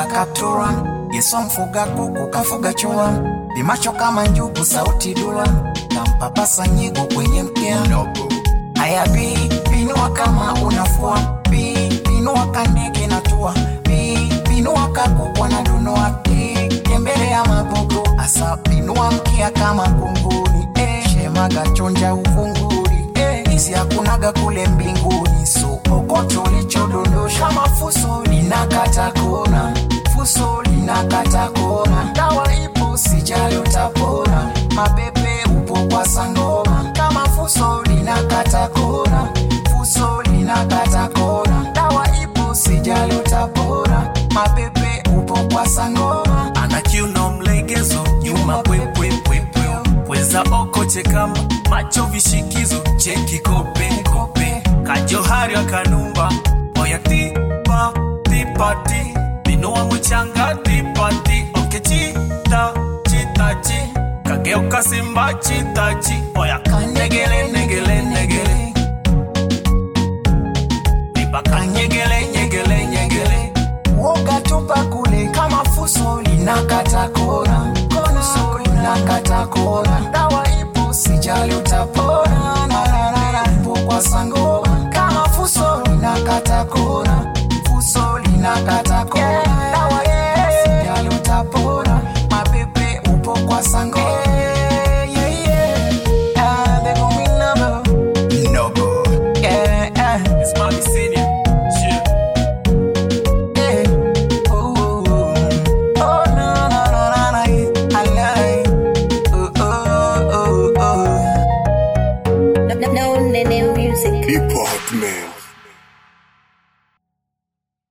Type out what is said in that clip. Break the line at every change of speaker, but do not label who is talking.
kaptura yesu mfuga kuku kafuga chura vimacho kama njugu sauti dura kampapasa nyigo kwenye mkia haya bi pinua kama unafua bi pinua kandege na tua bi pinua kakubwa na dunua bi tembelea mabogo asa pinua mkia kama kunguni eh, shemaga chonja uvunguri eh, hizi hakunaga kule mbinguni so okoto lichodondosha mafuso linakata kona fuso linakata kona dawa ipo sijali utapona mapepe upo kwa sangoma kama fuso linakata kona fuso linakata kona dawa ipo sijali utapona mapepe upo kwa sangoma
ana kiuno mlegezo nyuma pwepwepwepwe pweza okoche kama macho vishikizo cheki kope kope kajohari akanumba oya tipa tipati binoa mchanga tipati okechita chitachi kageuka simba chitachi oya kanegele negele negele pipa kanyegele nyegele nyegele
woga tupa kule kama fuso linakata kona fuso linakata kona dawa ipo sijali utapona Na, na, na, na, ipo kwa sangoma kama fuso linakata kona fuso linakata kona dawa ipo sijali utapona mapepe upo kwa sangoma Yeah, yeah, yeah. Ah, they call me Noble.
Noble.
Yeah, yeah.
It's Mami Senior. Shit.
Yeah. Ooh, ooh, ooh. Oh, no, no, no, no, no, yeah. I love it. Ooh, ooh, ooh, ooh.
No, no, no, no, music.
Hip Hop Man.